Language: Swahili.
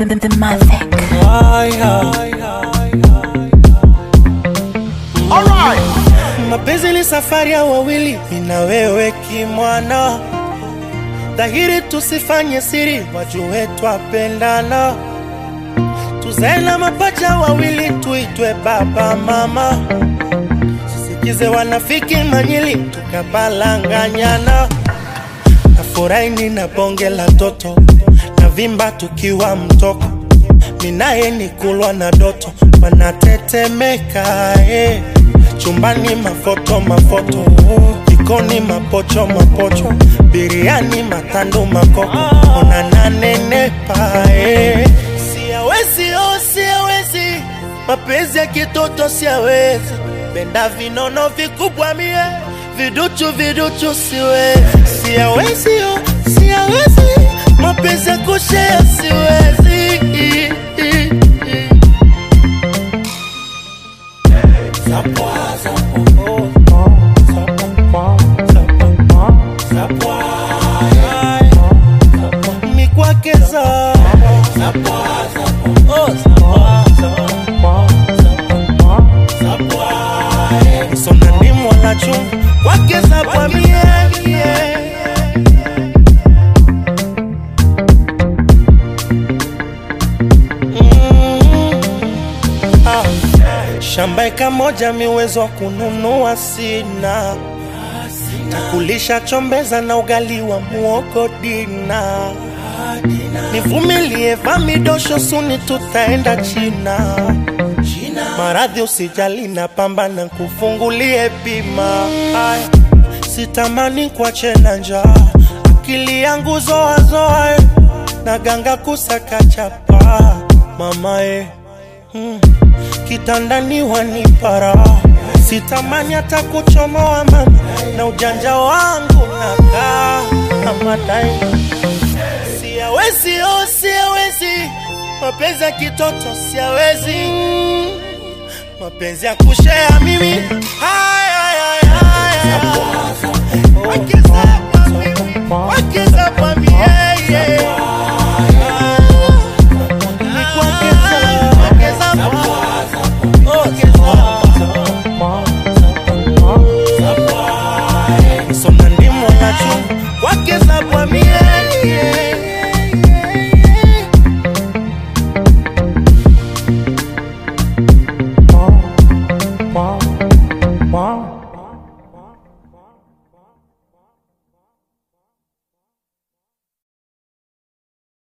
than the Mavic. Mapenzi ni safari ya wawili, mimi na wewe kimwana. Dhahiri tusifanye siri, wajue twapendana. Tuzae na mapacha wawili, tuitwe baba mama. Sisikize wanafiki manyili, tukapalanganyana. Nafurahi nina bonge la toto, na vimba tukiwa mtoko. Minaye ni kulwa na doto, wanatetemeka eh. Chumbani mafoto mafoto, jikoni mapocho mapocho, biriani matando makoko, ona nanenepa eh. Siawezi oh, siawezi, mapenzi ya kitoto siawezi, benda vinono vikubwa mie, viduchu viduchu siwezi, siawezi oh, siawezi, mapenzi ya kushea siwezi mikwakeza sona ndimwala chungu kwakeza kwa mienie Ah, shamba eka moja miwezo wa kununua sina takulisha chombeza na ugali wa muogo dina nivumilie vamidosho suni tutaenda china maradhi usijali na pambana kufungulie bima Aya, sitamani kuache na njaa akili yangu zoazoa na ganga kusaka chapa mamae mm. kitandani wanipara sitamani hata kuchomoa mama na ujanja wangu nakaa amadai siawezi oh, siawezi mapenzi ya kitoto siawezi mapenzi ya kushea mimi Haya, haya, haya. Wakiza kwa mimi, wakiza kwa mimi, yeah, yeah. Ni kuongeza, ongeza kwa- ongeza. Soma ndimo na chungu, wakiza kwa mie, yeah.